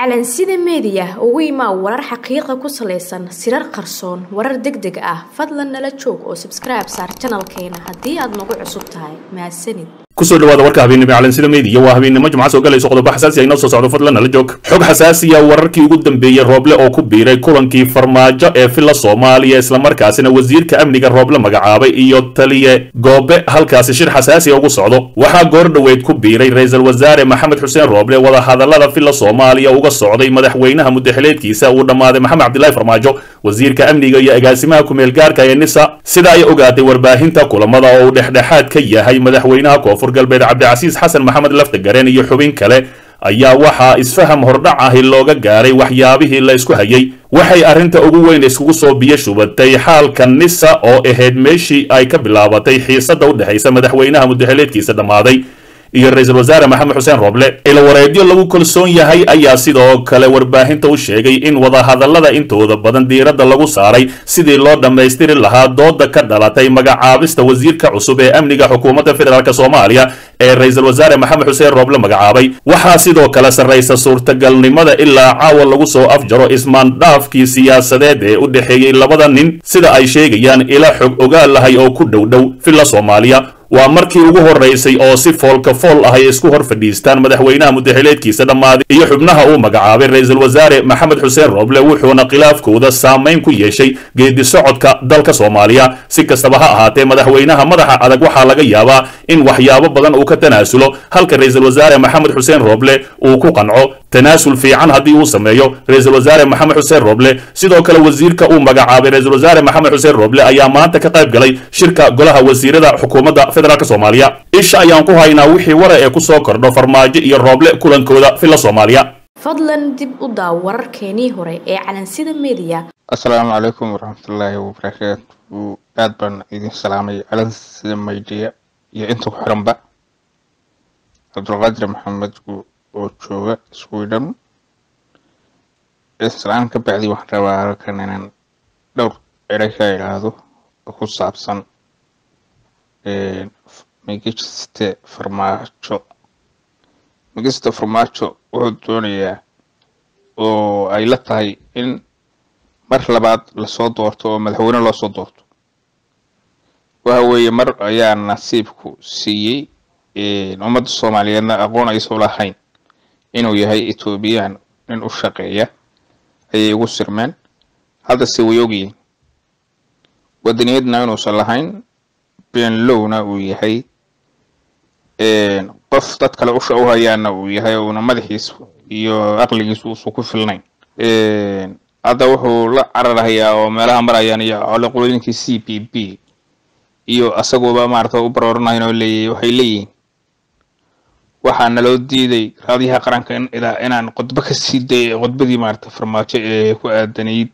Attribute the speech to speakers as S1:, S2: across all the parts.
S1: calansida meediya ugu imaa warar xaqiiqa ku salaysan sirar qarsoon warar deg deg ah fadlan nala joog oo sabskribe saar janalkeena haddii aad nagu cusub tahay mahadsanid
S2: kusoo dhawaada warka habeennimo calansida meediya waa habeennimo jimca soo galayso qodobo xasaasi ah inoo soo socdo fadlan nala joog xog xasaasiya wararkii ugu dambeeyey rooble oo ku biiray kulankii farmaajo ee filla soomaaliya islamarkaasina wasiirka amniga rooble magacaabay iyo taliye goobe halkaasi shir xasaasiya ugu socdo waxaa goor dhoweyd ku biiray ra-iisul wasaare maxamed xuseen rooble wadahadalada filla soomaaliya uga socday madaxweynaha mudaxileedkiisa uu dhammaaday maxamed cabdilaahi farmaajo wasiirka amniga iyo agaasimaha kumeel gaarka ee nisa sida ay ogaatay warbaahinta kulamada oo uu dhexdhexaad ka yahay madaxweynaha koonfur galbeed cabdicasiis xasan maxamed laftagareen iyo xubin kale ayaa waxaa isfaham hordhac ahi looga gaaray waxyaabihii la isku hayay waxay arrinta ugu weyn iskugu soo biyo shubatay xaalka nisa oo ahayd meeshii ay ka bilaabatay xiisadda u dhexaysa madaxweynaha mudaxileedkiisa dhammaaday iyo ra-iisul wasaare maxamed xuseen rooble ilawareedyo lagu kalsoon yahay ayaa sidoo kale warbaahinta u sheegay in wadahadallada intooda badan diiradda lagu saaray sidii loo dhammaystiri lahaa dooda ka dhalatay magacaabista wasiirka cusub ee amniga xukuumadda federaalk soomaaliya ee ra-iisul wasaare maxamed xuseen rooble magacaabay waxaa sidoo kale sarraysa suurtagalnimada ilaa caawa lagu soo afjaro ismaandhaafkii siyaasadeed ee u dhexeeyey labada nin sida ay sheegayaan ila xog ogaal lahay oo ku dhow dhow filla soomaaliya waa markii ugu horeysay oo si foolka fool ah ay isku hor fadhiistaan madaxweynaha mudaxileedkiisa dhammaaday iyo xubnaha uu magacaabay ra-iisul wasaare maxamed xuseen rooble wuxuuna khilaafkooda saamayn ku yeeshay geedi socodka dalka soomaaliya si kastaba ha ahaatee madaxweynaha madaxa adag waxaa laga yaabaa in waxyaabo badan uu ka tanaasulo halka ra-iisul wasaare maxamed xuseen rooble uu ku qanco tanaasul fiican haddii uu sameeyo ra-iisul wasaare maxamed xuseen rooble sidoo kale wasiirka uu magacaabay ra-iisul wasaare maxamed xuseen rooble ayaa maanta ka qayb galay shirka golaha wasiirada xukuumadda federaalk soomaaliya isha ayaan ku haynaa wixii wara ee kusoo kordho farmaajo iyo rooble kulankooda filla soomaaliya
S1: fadlan dib u daaw wararkeenii hore ee calansida meediya
S3: asalaamu calaykum waraxmatullaahi wabarakaatu aad baan idin salaamay calansida maydiya iyo inta ku xiranba cabdulqaadir maxamed oo jooga sweden islaan ka bacdi waxaan rabaa halkan inaan dhowr ere ka idhaahdo oo ku saabsan migiste farmaajo migiste farmaajo wuxuu doonayaa oo ay la tahay in mar labaad lasoo doorto oo madaxweyne loo soo doorto waxa weeye mar ayaa nasiibku siiyey ummadda soomaaliyeedna aqoon aysan lahayn inuu yahay ethoobiyan nin u shaqeeya ayay ugu sirmeen haddase way ogyihiin wadaniyadna inuusan lahayn beenlowna uu yahay qof dad kale usha u hayaana uu yahay uuna madaxiis iyo aqligiisu uusan ku filnayn hadda wuxuu la cararhayaa oo meelaha marayaan iyo coloqolooyinkii c b b iyo asaguba maarata u barooranhayn oo leeyahy waxay leeyihiin waxaa naloo diiday raadiyaha qaranka inaan qodbo ka sii day qodbadii maarata farmaajo ee ku aadanayd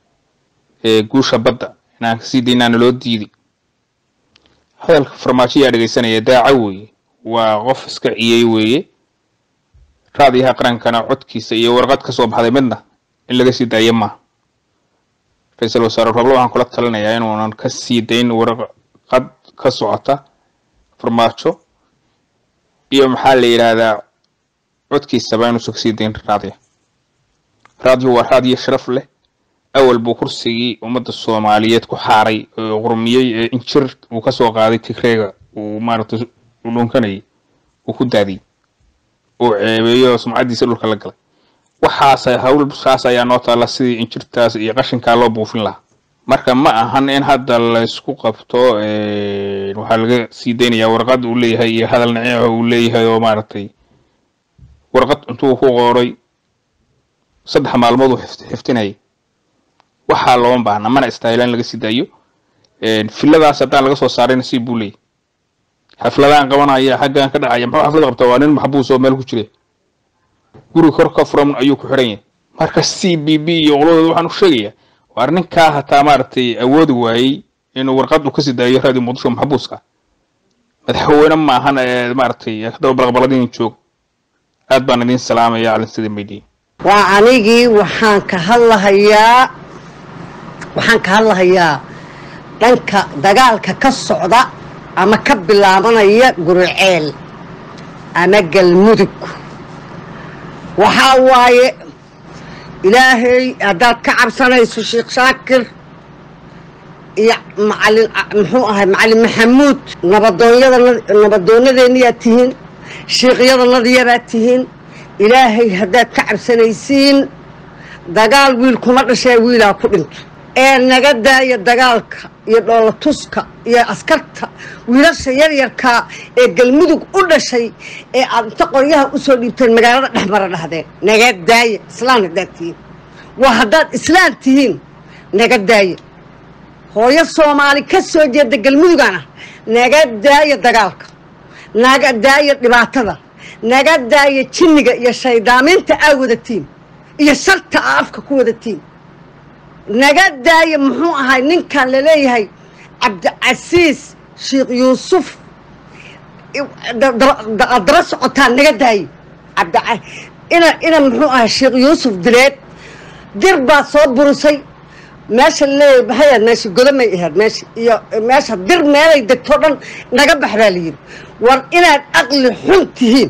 S3: guusha badda inaan kasii daynaa naloo diiday hadalka farmaajo yaa dhegeysanaya daaca weeye waa qof iska ciyey weeye raadiyaha qarankana codkiisa iyo warqad ka soo baxday midna in laga sii daayo maaha ra-iisul wasaare rooble waxaan kula talinayaa inuunan ka sii dayn warqad ka socota farmaajo iyo maxaa la yidhaahdaa codkiisaba inuusan kasii dayn raadiya raadiyo waa raadiyo sharaf leh awal buu kursigii ummadda soomaaliyeed ku xaaray oo qurmiyey ee injir uu kasoo qaaday tigreega uu maaragtay u dhunkanayay uu ku daadiyey uu ceebeeyo oo sumcaddiisa dhulka la galay waxaas hawlsaas ayaa noo taalla sidii injirtaas iyo qashinkaa loo buufin lahaa marka ma ahan in hadda laysku qabto waxaa laga sii daynayaa warqad uu leeyahay iyo hadal naceexa uu leeyahay oo maaragtay warqad intuu ku qooray saddex maalmood uu xiftinayay waxaa looma baahna mana istaahilaan laga sii daayo filadaas haddaan laga soo saaray nasiib buu leeyahy xafladaan qabanaya xaggan ka dhacaya muxuu xaflad qabta waa nin maxbuus oo meel ku jira guri kor ka furan ayuu ku xiran yahay marka c b b iyo qoladooda waxaan u sheegayaa waar ninkaa hataa maaragtay awoodi waayey inuu warqad uu kasii daayo raadiyo muqdisho maxbuuska madaxweyne maahan ee maaragtay kadaba balaqbaladin joog aad baan idin salaamaya calinsida media
S4: waa anigii waxaan ka hadlahayaa waxaan ka hadlahayaa dhanka dagaalka ka socda ama ka bilaabanaya guriceel ama galmudug waxaa waaye ilaahay haddaad ka cabsanayso sheekh shaakir iyo macalin muxuu ahay macalin maxamuud nabadoonyada nabadoonadeenniyaad tihiin shiiqyadanadiyabaad tihiin ilaahay haddaad ka cabsanaysiin dagaal wiil kuma dhashee wiilaa ku dhinto ee naga daaya dagaalka iyo dhoolatuska iyo askarta wiilasha yaryarkaa ee galmudug u dhashay ee aad inta qoryaha u soo dhiibteen magaalada dhexmara dhahdeen naga daaya islaan haddaad tihiin waa haddaad islaan tihiin naga daaya hooyo soomaali ka soo jeeda galmudugana naga daaya dagaalka naga daaya dhibaatada naga daaya jinniga iyo shaydaaminta aa wadatiin iyo sharta aa afka ku wadatiin naga daaya muxuu ahay ninkan laleeyahay cabdicasiis sheekh yuusuf aad daba socotaan naga daaye ina ina muxuu ahay sheekh yuusuf direed dir baa soo burisay meesha laleeyahay maxay meesha godamay ahayd meesha iyo meesha dir meelay degto dhan naga bax baa layidhi war inaad aqli xun tihiin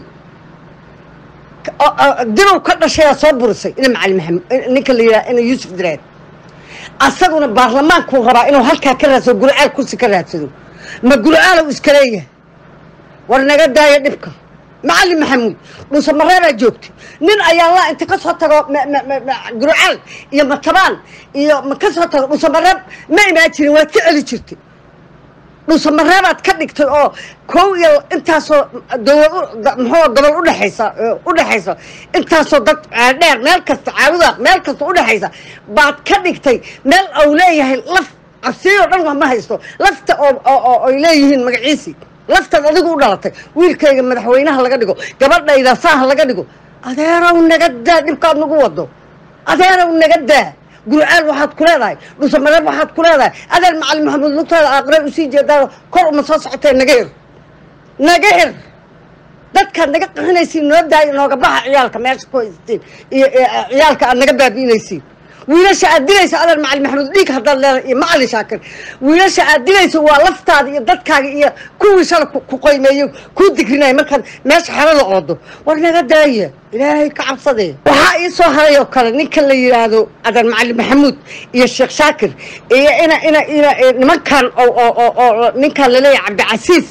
S4: dirow ka dhashayaa soo burisay ina macalin maxamed ninka la yidhaha ina yuusuf direed asaguna baarlamaankuu rabaa inuu halkaa ka raadsado gurcaal kursi ka raadsado ma gurcaalow iska leeyahay war naga daaya dhibka macalin maxamuud dhuuse mareebaa joogtay nin ayaa laa inta ka soo tago gurcaal iyo matabaan iyo ma ka soo tago dhuuse mareeb ma imaan jirin waad ka celi jirtay dhuuse mareebaad ka dhigtay oo kow iyo intaasoo dowlad muxuu gobol udhexaysa udhexaysa intaasoo dad dheer meel kasta caawidaaq meel kasta udhexaysa baad ka dhigtay meel au leeyahay laf cabsiyoo dhan wax ma haysto lafta oo ay leeyihiin magaciisii laftaad adigu u dhalatay wiilkayga madaxweynaha laga dhigo gabadhayda saaha laga dhigo adeerow naga daa dhibkaad nagu wado adeerow naga daa gurcaal waxaad ku leedahay dhuuse mareeb waxaad ku leedahay adeer macalin maxamuud lugtaada aaqre usii jeedaa kor uma soo socotee naga hir naga hir dadkaad naga qaxinaysiin noo daaya nooga baxa ciyaalka meesha ku haystiin iyo ciyaalka aad naga baabi'inaysiin wiilasha aad dilayso adeer macalin maxamuud dhiig haddaad leedahay iyo macalin shaakir wiilasha aad dilayso waa laftaada iyo dadkaaga iyo kuwii shala ku qoymeeyo kuu digrinaya markaad meesha xerada oodo war naga daaya ilaahay ka cabsadee waxaa ii soo haray oo kale ninka la yidhaahdo adeer macalin maxamuud iyo sheekh shaakir iyo ina ina ina nimankan oo ninkan laleeyahay cabdicasiis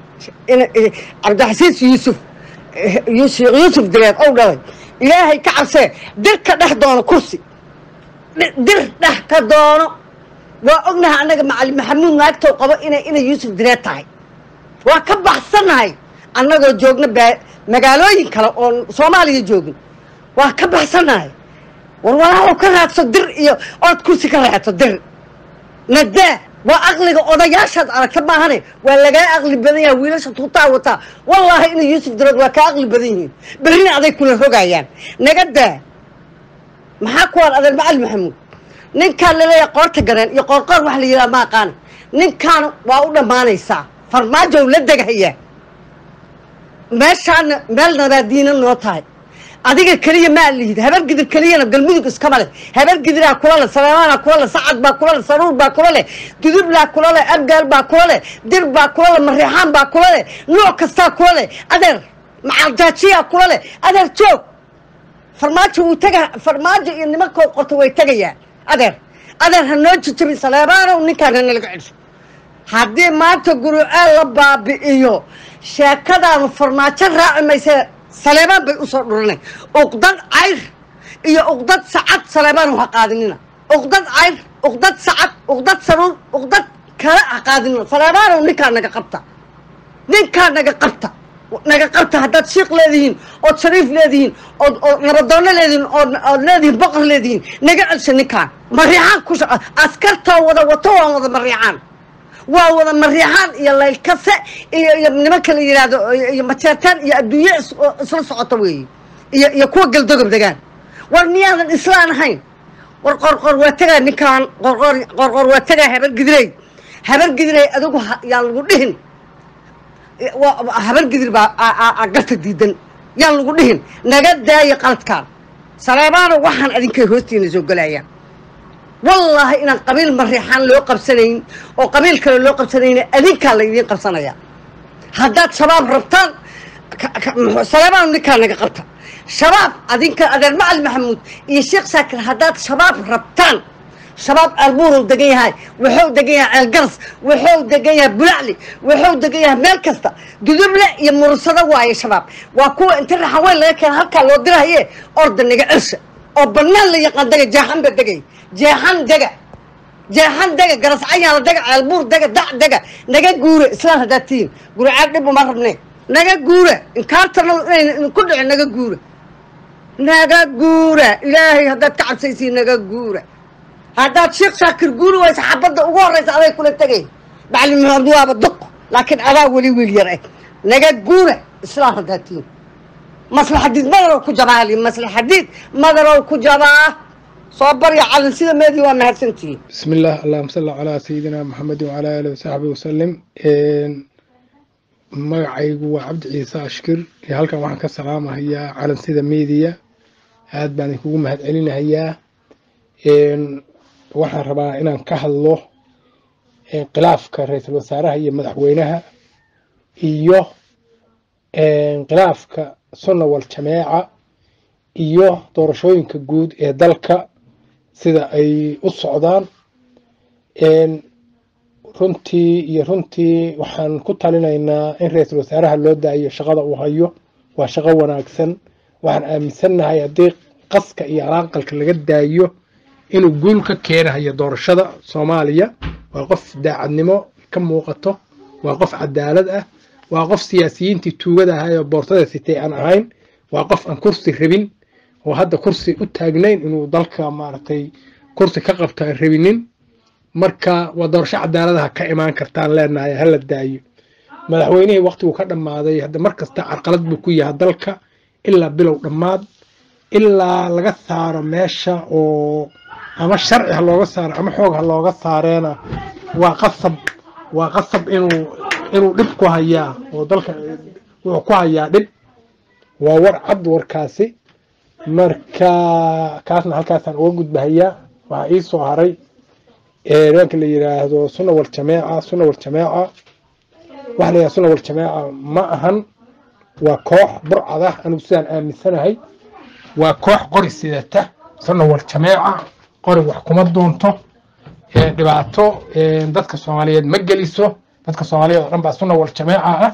S4: cabdicasiis yuusuf sheekh yuusuf direed ow dhalay ilaahay ka cabsee dir ka dhex doono kursi dir dhex ka doono waa ognahay annaga macalin maxamuud naagtow qabo inay inay yuusuf direed tahay waa ka baxsannahay annagoo joogna baa magaalooyin kale oon soomaaliya joogin waa ka baxsannahay war walaalow ka raadso dir iyo ood kursi ka raadso dir nadaa waa aqliga odayaashaad aragta maahane waa lagaa aqli badan yaha wiilasha tuutaa wataa wallaahi inay yuusuf direed waa kaa aqli badan yihiin berrina aday kula rogayaan naga daa maxaa kuwaan adeer macalin maxamuud ninkaan laleeyahay qoorta gareen iyo qoorqoor wax la yidhaha ma aqaana ninkaan waa u dhammaanaysaa farmaajow la degahayaa meeshaana meel nabaadiina noo tahay adiga keliya maa lihid habar gidir keliyana galmudug iskama leh habar gidiraa kula leh saleemaanaa kula leh sacad baa kula leh saruur baa kula leh dudublaa kula leh abgaal baa kula leh dir baa kula leh mariixaan baa kula leh nooc kastaa kula leh adeer macaldaajiyaa kula leh adeer joog farmaajo wuu tega farmaajo iyo nimankoo qorta way tegayaan adeer adeer ha noo jijabin saleemaanow ninkaan hanalaga cesho haddii maanta gurucaal la baabi'iyo sheekadaanu farmaajo raaci maysee saleebaan bay usoo dhuranay uqdad cayr iyo uqdad sacad saleebaan ha qaadinina uqdad cayr uqdad sacad uqdad saruur uqdad kale ha qaadinina saleebaanow ninkaa naga qabta ninkaa naga qabta naga qabta haddaad shiiq leedihiin ood shariif leedihiin ood ood nabadoonno leedihiin ood ood leedihiin boqor leedihiin naga celsha ninkaan mariixaan ku askartoo wada wato waan wada mariixaan waa wada mariixaan iyo laylkase iyo iyo nimanka la yidhaahdo iyo majeertaan iyo adduunye isla socota weeye iyo iyo kuwa galdogob degaan war miyaadan islaan ahayn war qorqor waa tegaa ninkaan qorqor qorqor waa tegaa habar gidirey habar gidirey adigu yaan lagu dhihin habar gidir baa garta diidan yaan lagu dhihin naga daaya qaladkaan saleebaano waxaan adinkay hoostiina soo gelayaan wallaahi inaan qabiil mariixaan loo qabsanayn oo qabiil kale loo qabsanayna adinkaa la idiin qabsanaya haddaad shabaab rabtaan saleebaano ninkaa naga qabta shabaab adinka adeer macali maxamuud iyo sheekh saakir haddaad shabaab rabtaan shabaab albuuruu degan yahay wuxuu degan yahay ceelgaras wuxuu degan yahay bulacli wuxuu degan yahay meel kasta duduble iyo mursado waaye shabaab waa kuwa inta raxaweyn laga keena halkaa loo dirahaye orda naga celsha oo bannaan la yaqaan dega jeexan ba degay jeexan dega jeexan dega garascayaala dega ceelbuur dega dac dega naga guure islaan haddaad tihiin gurcaad dhib uma rabne naga guura inkaartana inayna ku dhici naga guura naga guura ilaahay haddaad ka cabsaysiin naga guura haddaad sheekh shaakir guuri waysa xabadda ugu horraysa aday kula tegay macalin maxamed waaba duq laakiin adaa weli wiil yar eh naga guura islaan haddaad tihiin maslaxadiid madarow ku jabaa hali maslaxadiid madarow ku jabaa soo barya calin sida meedii waa mahadsantihiin
S5: بسم الله اللهم صل على سيدنا محمد وعلى آله وصحبه وسلم magacaygu waa cabdi ciise ashkir iyo halkan waxaan ka salaamahayaa calansida media aad baan idinkugu mahad celinahayaa waxaan rabaa inaan ka hadlo khilaafka ra-iisul wasaaraha iyo madaxweynaha iyo khilaafka sunna wal jameeca iyo doorashooyinka guud ee dalka sida ay u socdaan runtii iyo runtii waxaan ku talinaynaa in ra-iisul wasaaraha loo daayo shaqada uu hayo waa shaqo wanaagsan waxaan aaminsannahay haddii qaska iyo alaaqalka laga daayo inuu guul ka keenahayo doorashada soomaaliya waa qof daacadnimo ka muuqato waa qof cadaalad ah waa qof siyaasiyiintii tuugada ahay oo boortada sitay aan ahayn waa qof aan kursi rabin oo hadda kursi u taagnayn inuu dalka maaragtay kursi ka qabto aan rabinin marka waa doorasho cadaaladaha ka imaan kartaan leenahay hala daayo madaxweynihii waqtigu ka dhammaaday hadda mar kasta carqalad buu ku yahay dalka ilaa bilow dhammaad ilaa laga saaro meesha oo ama sharci ha looga saaro ama xoog ha looga saareena waa qasab waa qasab inuu inuu dhib ku hayaa oo dalka wuxuu ku hayaa dhib waa war cad warkaasi marka kaasna halkaasaan uga gudbahayaa waxaa ii soo haray nimanka la yiraahdo sunna wal jameeca sunna wal jameeca waxa la yidhahda sunna wal jameeca ma ahan waa koox burcad ah anigu sidaan aaminsanahay waa koox qori sidata sunna wal jameeca qori wax kuma doonto dhibaato dadka soomaaliyeed ma geliso dadka soomaaliyeed oo dhan baa sunna wal jameeca ah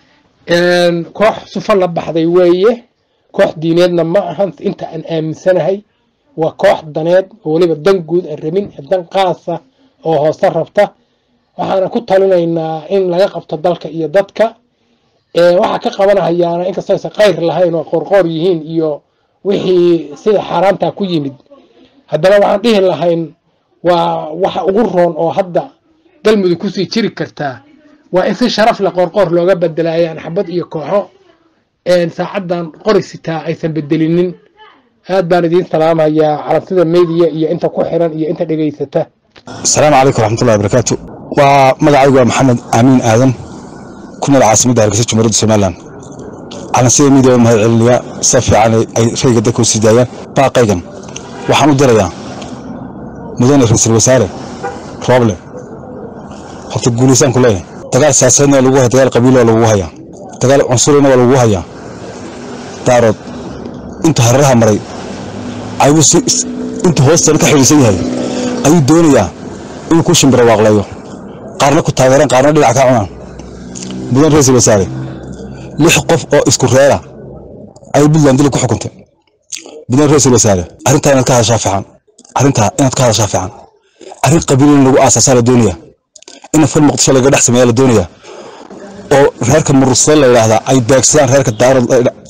S5: koox sufo la baxday weeye koox diineedna ma ahan inta aan aaminsanahay waa koox daneed oo weliba dan guud aan rabin dan qaasa oo hoose rabta waxaana ku talinaynaa in laga qabto dalka iyo dadka waxaa ka qabanahayaana inkastoo aysan khayr lahayn oo qorqoor yihiin iyo wixii sida xaaraantaa ku yimid haddana waxaan dhihi lahayn waa waxa ugu roon oo hadda galmudug kusii jiri kartaa waa in si sharaf leh qorqoor looga bedelaayaan xabad iyo kooxo saacaddan qori sitaa aysan bedelinin aad baan idiin salaamayaa calansida media iyo inta ku xiran iyo inta dhegaysata
S6: asalaamu calaykum waraxmatullahi wabarakaatu waa magacaygu waa maxamed aamiin aadan ku nool caasimadda hargeysa jumhuuriyadda somalilan calansida media waa mahad celinayaa sida fiican ay rayga dadka u sii daayaan baaqaygan waxaan u dirayaa mudane ra-iisul wasaare rooble horta guulaysaan ku leeyahay dagaal siyaasadeedna waa lagu haya dagaal qabiil waa lagu hayaa dagaal cunsurina waa lagu hayaa daarood inta hararaha maray ayuu inta hoostana ka xidhiidsan yahay ayuu doonayaa inuu ku shimbiro waaqleeyo qaarna ku taageeraan qaarna dhinac ka cunaan mudan ra-iisul wasaare lix qof oo isku reera ayay puntland dili ku xukuntay mudan ra-iisul wasaare arrintaa inaad ka hadashaa fiican arrintaa inaad ka hadashaa fiican arrin qabiil in lagu aasaasaa la doonayaa in fal muqdisho laga dhex sameeyaa la doonayaa oo reerka murursada la yidhaahdaa ay beegsadaan reerka daarood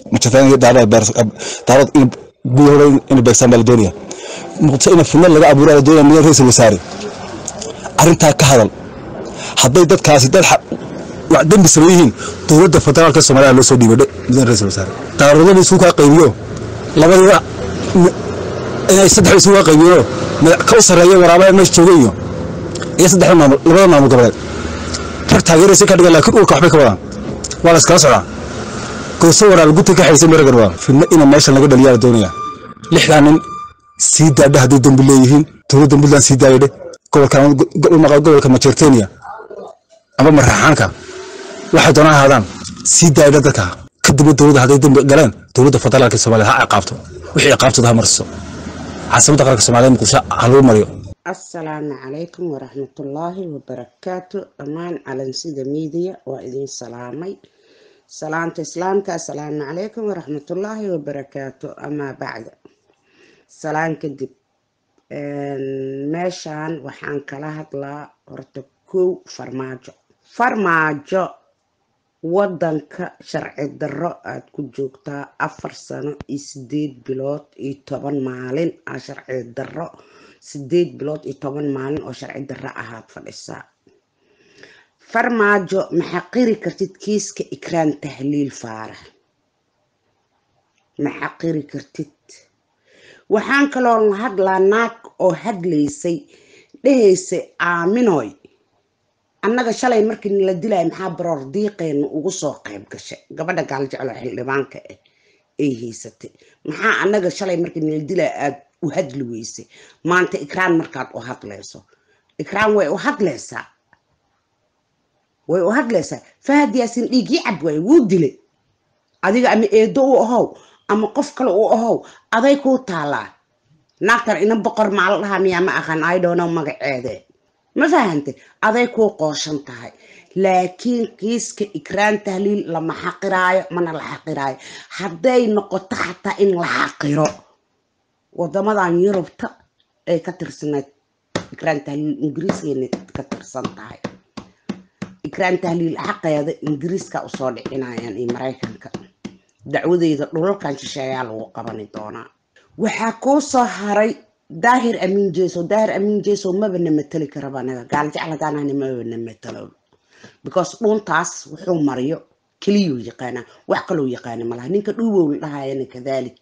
S6: daarood gudahooda inay beegsaan baa la doonaya muqdisho ina fidnad laga abuuraa la doonaya mudan ra-iisul wasaare arrintaa ka hadal hadday dadkaasi dad wax dembi sameeyihiin dowladda federaalka soomaaliya loo soo dhiibay mudan ra-iisul wasaare daaroodana isugu kaa qaybiyo labadiiba inay saddex isugu kaa qaybiyo ka u sarreeya waraabaha meesha jooga iyo iyo saddexda maamul labada maamul goboleed rag taageeraysa ka dhigan laakiin urka waxbay ka wadaan waa la iskala socdaa gooso waraal guta ka xaysan maragan waa fidna ina meeshan laga dhaliyaa la doonaya lixdaa nin sii daadha hadday dembi leeyihiin dowladda puntland sii daayadhe gobolka gobolka majeertenia ama maraxaanka waxay doonaan ahaadaan sii daayadha dadka kadibna dowladda hadday dembi galeen dowladda federaalka soomaaliya ha ciqaabto wixii ciqaabtooda ha marsiso caasimadda qaranka soomaaliya muqdisho ha lagu mariyo
S7: asalaamu calaykum waraxmatullaahi wabarakaatu dhammaan calansida miidiya waa idin salaamay salaanta islaamka asalaamu calaykum waraxmatullaahi wabarakaatu amaa bacda salaan kadib meeshaan waxaan kala hadlaa horta kow farmaajo farmaajo wadanka sharci darro aada ku joogtaa afar sano iyo sideed bilood iyo toban maalin aa sharci darro sideed bilood iyo toban maalin oo sharci darro ahaad fadhisaa farmaajo maxaa qiri kartid kiiska ikraan tahliil faarax maxaa qiri kartid waxaan kaloo la hadlaa naag oo hadlaysay dhehaysay aaminoy annaga shalay markii nala dilaya maxaa baroor diiqeena ugu soo qayb gashay gabadha gaaljeclo xildhibaanka ah ay haysatay maxaa annaga shalay markii nala dilaya aada u hadli weysay maanta ikraan markaad u hadlayso ikraan way u hadlaysaa way u hadlaysaa fahad yaasin dhiiggii cab waaye wuu dilay adiga ama eedo u ahow ama qof kale u ahow aday kuu taalaa naagtan ina boqor maala dhahaa miyaa ma aqaan idhono magaceede ma fahantay aday kuu qooshan tahay laakiin kiiska ikraan tahliil lama xaqiraayo mana la xaqiraayo hadday noqoto xataa in la xaqiro wadamadan yurubta ay ka tirsanayd ikraan tahliil ingiriiskeena ka tirsan tahay ikraan tahliil xaqeeda ingiriiska usoo dhicinayaan iyo maraykanka dacwadeyda dhulalkan shisheeyaa lagu qabani doonaa waxaa kuu soo haray daahir amiin jeso daahir amiin jeso mabana mateli karaba anaga gaaljecladaanana mabana matelo because dhuuntaas wuxuu mariyo keliyuu yaqaanaa wax kaloo yaqaana malaha ninka dhuubow la dhahayana kadalik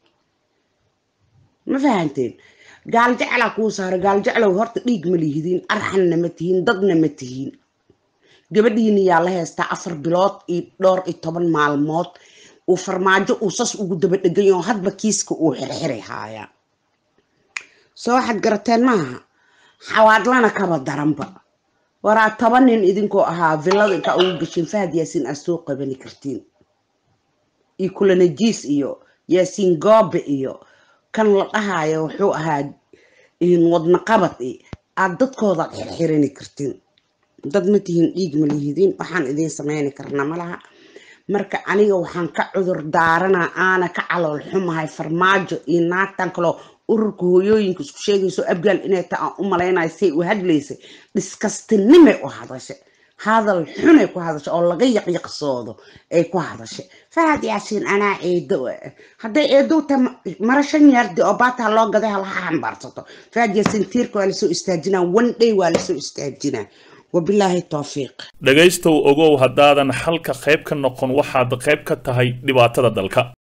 S7: ma fahanteen gaaljeclaa kuu saaray gaaljeclow horta dhiig ma lihidiin arxanna ma tihiin dadna ma tihiin gabadhiina yaa la heystaa afar bilood iyo dhowr iyo toban maalmood uu farmaajo uu sas ugu daba dhegay oo hadba kiiska uu xirxiri haayaa soo waxaad garateen maaha xawaadlana kaba daranba waraa toban nin idinkoo ahaa villada intaa ugu gashin fahad yaasiin aad soo qabani kartiin iyo kulanajiis iyo yaasiin goobe iyo kan la dhahayo wuxuu ahaa wadna qabad i aad dadkoodaad xirxirani kartiin dad ma tihiin dhiig ma lihidiin waxaan idiin sameyni karna malaha marka aniga waxaan ka cudur daaranaa aana ka calool xumahay farmaajo iyo naagtan kaloo ururka hooyooyinka isku sheegayso abgaal inay ta aan u malaynayo say u hadlaysay dhiskastinimay u hadashay hadal xunay ku hadashay oo laga yaqyaqsoodo ay ku hadashay fahad yaasiin anaa eedo hadday eedow ta mara shan yaardi oo baataa loo gaday halaha xambaarsato fahad yaasiin tiirka waa lasoo istaajinaa one day waa lasoo istaajinaa wabilaahi towfiiq
S2: dhegaystow ogow haddaadan xalka qayb ka noqon waxaad qayb ka tahay dhibaatada dalka